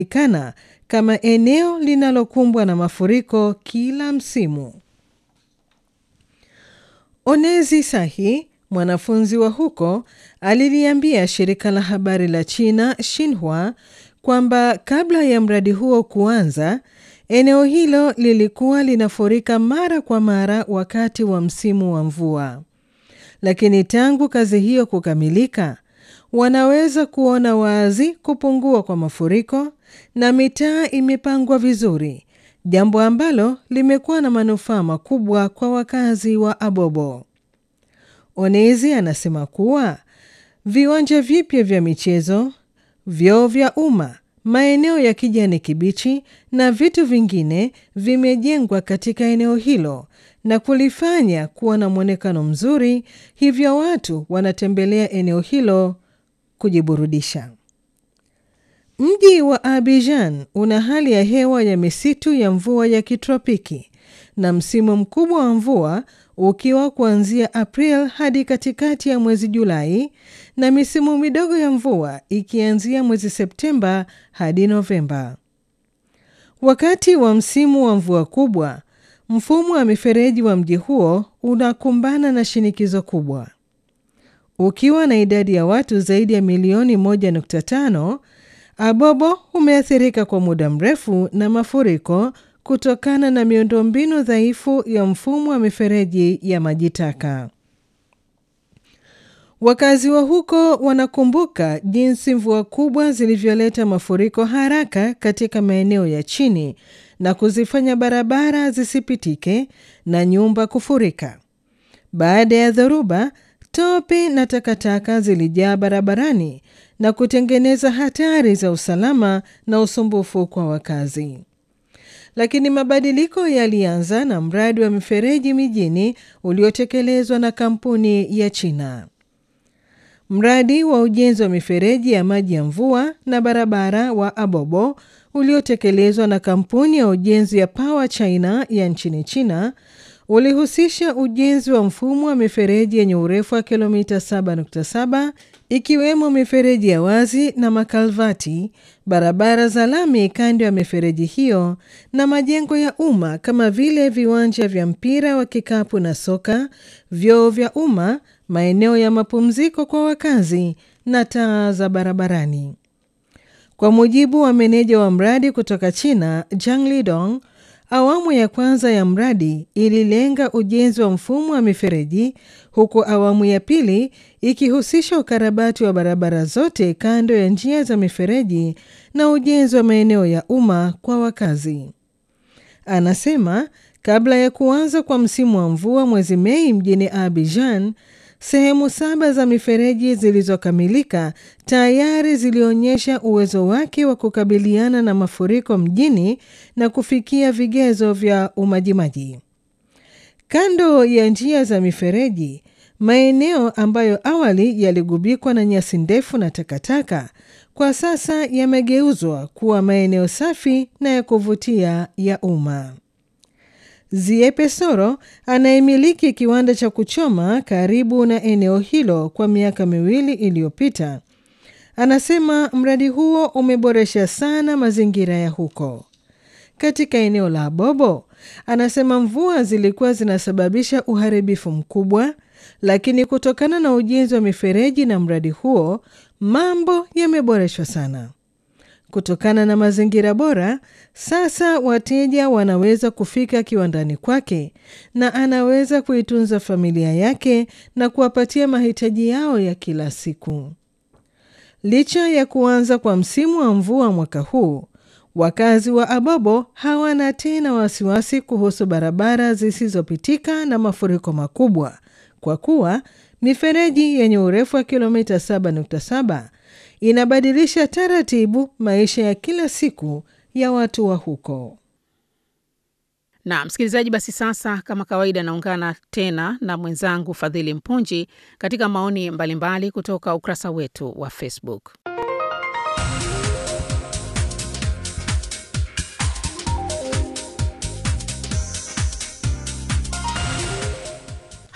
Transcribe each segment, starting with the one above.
ikana kama eneo linalokumbwa na mafuriko kila msimu. Onezi Sahi, mwanafunzi wa huko, aliliambia shirika la habari la China Xinhua kwamba kabla ya mradi huo kuanza, eneo hilo lilikuwa linafurika mara kwa mara wakati wa msimu wa mvua. Lakini tangu kazi hiyo kukamilika, wanaweza kuona wazi kupungua kwa mafuriko na mitaa imepangwa vizuri, jambo ambalo limekuwa na manufaa makubwa kwa wakazi wa Abobo. Onezi anasema kuwa viwanja vipya vya michezo, vyoo vya umma, maeneo ya kijani kibichi na vitu vingine vimejengwa katika eneo hilo na kulifanya kuwa na mwonekano mzuri, hivyo watu wanatembelea eneo hilo kujiburudisha. Mji wa Abidjan una hali ya hewa ya misitu ya mvua ya kitropiki na msimu mkubwa wa mvua ukiwa kuanzia April hadi katikati ya mwezi Julai na misimu midogo ya mvua ikianzia mwezi Septemba hadi Novemba. Wakati wa msimu wa mvua kubwa, mfumo wa mifereji wa mji huo unakumbana na shinikizo kubwa. Ukiwa na idadi ya watu zaidi ya milioni 1.5, Abobo umeathirika kwa muda mrefu na mafuriko kutokana na miundombinu dhaifu ya mfumo wa mifereji ya maji taka. Wakazi wa huko wanakumbuka jinsi mvua kubwa zilivyoleta mafuriko haraka katika maeneo ya chini na kuzifanya barabara zisipitike na nyumba kufurika. Baada ya dhoruba, tope na takataka zilijaa barabarani na kutengeneza hatari za usalama na usumbufu kwa wakazi. Lakini mabadiliko yalianza na mradi wa mifereji mijini uliotekelezwa na kampuni ya China. Mradi wa ujenzi wa mifereji ya maji ya mvua na barabara wa Abobo uliotekelezwa na kampuni ya ujenzi ya Power China ya nchini China ulihusisha ujenzi wa mfumo wa mifereji yenye urefu wa kilomita 7.7 ikiwemo mifereji ya wazi na makalvati, barabara za lami kando ya mifereji hiyo na majengo ya umma kama vile viwanja vya mpira wa kikapu na soka, vyoo vya umma, maeneo ya mapumziko kwa wakazi na taa za barabarani. Kwa mujibu wa meneja wa mradi kutoka China, Zhang Lidong, awamu ya kwanza ya mradi ililenga ujenzi wa mfumo wa mifereji huku awamu ya pili ikihusisha ukarabati wa barabara zote kando ya njia za mifereji na ujenzi wa maeneo ya umma kwa wakazi. Anasema kabla ya kuanza kwa msimu wa mvua mwezi Mei mjini Abidjan, sehemu saba za mifereji zilizokamilika tayari zilionyesha uwezo wake wa kukabiliana na mafuriko mjini na kufikia vigezo vya umajimaji. Kando ya njia za mifereji, maeneo ambayo awali yaligubikwa na nyasi ndefu na takataka, kwa sasa yamegeuzwa kuwa maeneo safi na ya kuvutia ya umma. Ziepe Soro anayemiliki kiwanda cha kuchoma karibu na eneo hilo kwa miaka miwili iliyopita, anasema mradi huo umeboresha sana mazingira ya huko. Katika eneo la Abobo, anasema mvua zilikuwa zinasababisha uharibifu mkubwa, lakini kutokana na ujenzi wa mifereji na mradi huo, mambo yameboreshwa sana. Kutokana na mazingira bora, sasa wateja wanaweza kufika kiwandani kwake na anaweza kuitunza familia yake na kuwapatia mahitaji yao ya kila siku. Licha ya kuanza kwa msimu wa mvua mwaka huu, wakazi wa Abobo hawana tena wasiwasi kuhusu barabara zisizopitika na mafuriko makubwa, kwa kuwa mifereji yenye urefu wa kilomita 7.7 inabadilisha taratibu maisha ya kila siku ya watu wa huko. Na msikilizaji, basi sasa, kama kawaida, naungana tena na mwenzangu Fadhili Mpunji katika maoni mbalimbali mbali kutoka ukurasa wetu wa Facebook.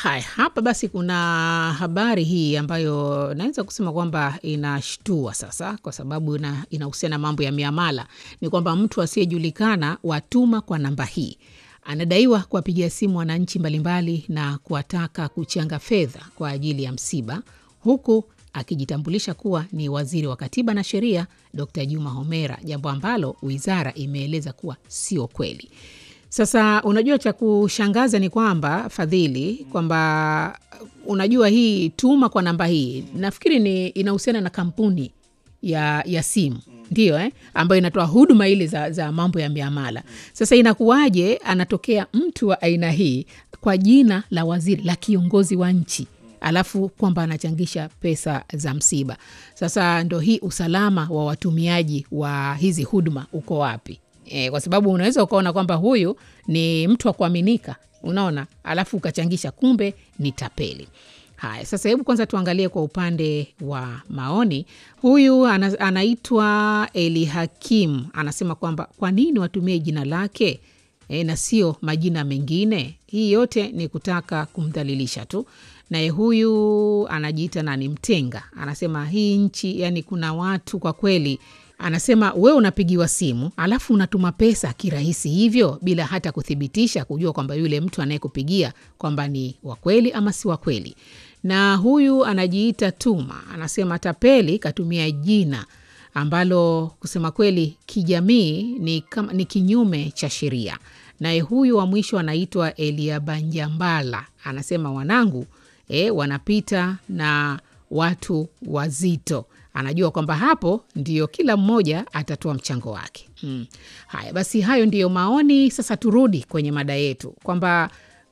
Haya, hapa basi kuna habari hii ambayo naweza kusema kwamba inashtua sasa, kwa sababu ina- inahusiana na mambo ya miamala. Ni kwamba mtu asiyejulikana watuma kwa namba hii anadaiwa kuwapigia simu wananchi mbalimbali na kuwataka kuchanga fedha kwa ajili ya msiba, huku akijitambulisha kuwa ni waziri wa katiba na sheria Dr. Juma Homera, jambo ambalo wizara imeeleza kuwa sio kweli. Sasa unajua, cha kushangaza ni kwamba Fadhili, kwamba unajua hii tuma kwa namba hii nafikiri ni inahusiana na kampuni ya, ya simu ndio eh, ambayo inatoa huduma ile za, za mambo ya miamala. Sasa inakuwaje anatokea mtu wa aina hii kwa jina la waziri la kiongozi wa nchi alafu kwamba anachangisha pesa za msiba? Sasa ndo hii usalama wa watumiaji wa hizi huduma uko wapi? E, kwa sababu unaweza ukaona kwamba huyu ni mtu wa kuaminika, unaona, alafu ukachangisha, kumbe ni tapeli. Haya, sasa hebu kwanza tuangalie kwa upande wa maoni. Huyu ana, anaitwa Eli Hakim anasema kwamba kwa nini watumie jina lake e, na sio majina mengine? Hii yote ni kutaka kumdhalilisha tu. Naye huyu anajiita nani, Mtenga, anasema hii nchi, yani kuna watu kwa kweli anasema we unapigiwa simu alafu unatuma pesa kirahisi hivyo bila hata kuthibitisha kujua kwamba yule mtu anayekupigia kwamba ni wa kweli ama si wa kweli. Na huyu anajiita Tuma anasema tapeli katumia jina ambalo kusema kweli kijamii ni, kama, ni kinyume cha sheria. Naye huyu wa mwisho anaitwa Eliabanjambala anasema wanangu e, wanapita na watu wazito anajua kwamba hapo ndio kila mmoja atatoa mchango wake. Hmm. Haya basi, hayo ndiyo maoni. Sasa turudi kwenye mada yetu kwamba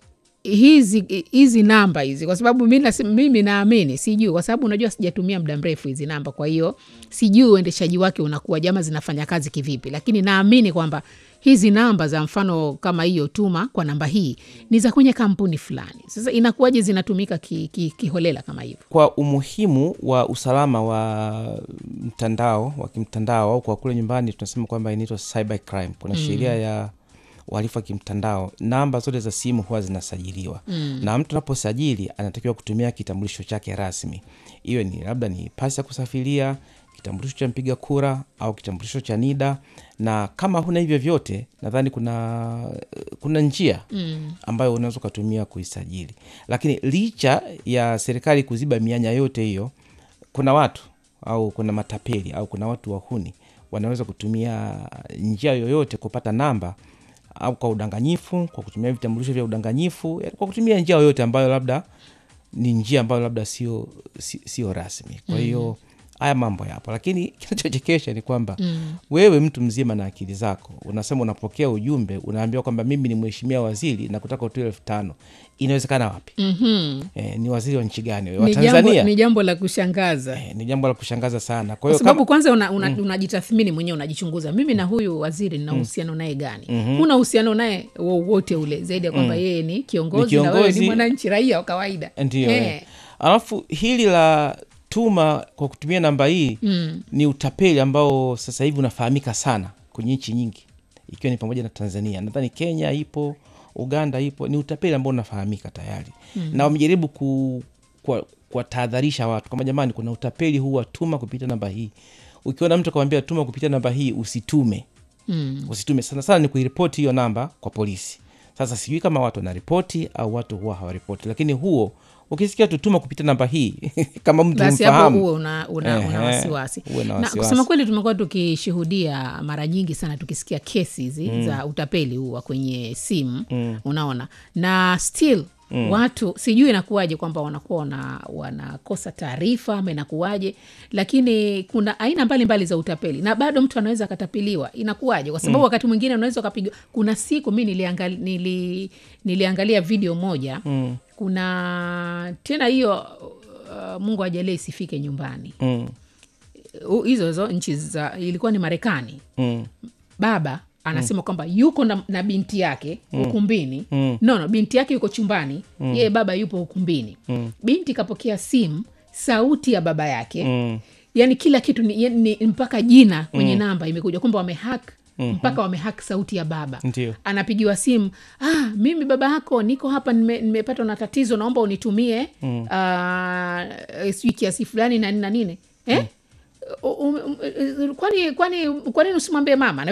hizi hizi namba hizi, kwa sababu mi nasi- mimi naamini, sijui, kwa sababu unajua sijatumia muda mrefu hizi namba, kwa hiyo sijui uendeshaji wake unakuwa jama zinafanya kazi kivipi, lakini naamini kwamba hizi namba za mfano kama hiyo tuma kwa namba hii ni za kwenye kampuni fulani. Sasa inakuwaje zinatumika ki, ki, kiholela kama hivyo? kwa umuhimu wa usalama wa mtandao wa kimtandao au kwa kule nyumbani tunasema kwamba inaitwa cyber crime. Kuna sheria ya uhalifu wa kimtandao, namba zote za simu huwa zinasajiliwa na mtu anaposajili anatakiwa kutumia kitambulisho chake rasmi, iwe ni labda ni pasi ya kusafiria, kitambulisho cha mpiga kura au kitambulisho cha NIDA. Na kama huna hivyo vyote, nadhani kuna kuna njia ambayo unaweza ukatumia kuisajili, lakini licha ya serikali kuziba mianya yote hiyo, kuna watu au kuna matapeli au kuna watu wahuni wanaweza kutumia njia yoyote kupata namba au kwa udanganyifu, kwa kutumia vitambulisho vya udanganyifu, yaani kwa kutumia njia yoyote ambayo labda ni njia ambayo labda sio si- sio rasmi. Kwa hiyo haya mambo yapo, lakini kinachochekesha ni kwamba wewe mtu mzima na akili zako unasema, unapokea ujumbe unaambiwa kwamba mimi ni mheshimiwa waziri na kutaka utoe elfu tano. Inawezekana wapi? Eh, ni waziri wa nchi gani? wewe? Wa Ni jambo, Tanzania? ni jambo la kushangaza Eh, ni jambo la kushangaza sana. Kwa kwa hiyo sababu kama, kwanza unajitathmini una, unajitathmini mwenyewe unajichunguza, mimi na huyu waziri nina uhusiano naye gani? Huna uhusiano naye wowote ule zaidi ya kwamba yeye ni kiongozi, Ni na wewe ni kiongozi. mwananchi raia wa kawaida. ndio Eh. eh. Alafu hili la tuma kwa kutumia namba hii ni utapeli ambao sasa hivi unafahamika sana kwenye nchi nyingi, ikiwa ni pamoja na Tanzania. Nadhani Kenya ipo, Uganda ipo. Ni utapeli ambao unafahamika tayari na wamejaribu ku, kwa, kuwatahadharisha watu kwamba jamani, kuna utapeli huu wa tuma kupitia namba hii. Ukiona mtu akamwambia tuma kupitia namba hii, usitume usitume. Sana sana ni kuiripoti hiyo namba kwa polisi. Sasa sijui kama watu wanaripoti au watu huwa hawaripoti, lakini huo ukisikia tutuma kupitia namba hii kama mtu basi hapo mfahamu huwe una, una, una Ehe, wasiwasi uwe na na wasiwasi. kusema kweli tumekuwa tukishuhudia mara nyingi sana tukisikia kesi hizi za utapeli huu wa kwenye simu unaona na still watu sijui inakuwaje kwamba wanakuwa wana, wanakosa taarifa ama inakuwaje lakini kuna aina mbalimbali mbali za utapeli na bado mtu anaweza akatapeliwa inakuwaje kwa sababu wakati mwingine unaweza ukapigwa kuna siku mi niliangali, nili, niliangalia video moja kuna tena hiyo uh, mungu ajalie isifike nyumbani mm, Uh, hizo hizo nchi za ilikuwa ni marekani mm, baba anasema kwamba yuko na, na binti yake ukumbini Mm. no, no binti yake yuko chumbani yeye baba yupo ukumbini binti kapokea simu sauti ya baba yake mm. yani kila kitu ni, yani, ni mpaka jina kwenye namba imekuja kwamba wamehack mpaka wamehaki sauti ya baba Ndio. anapigiwa simu ah, mimi baba yako niko hapa nime- nimepatwa na tatizo naomba unitumie mm. sijui kiasi fulani na nini na nini eh? U- um- um- kwani kwani kwa nini usimwambie mama na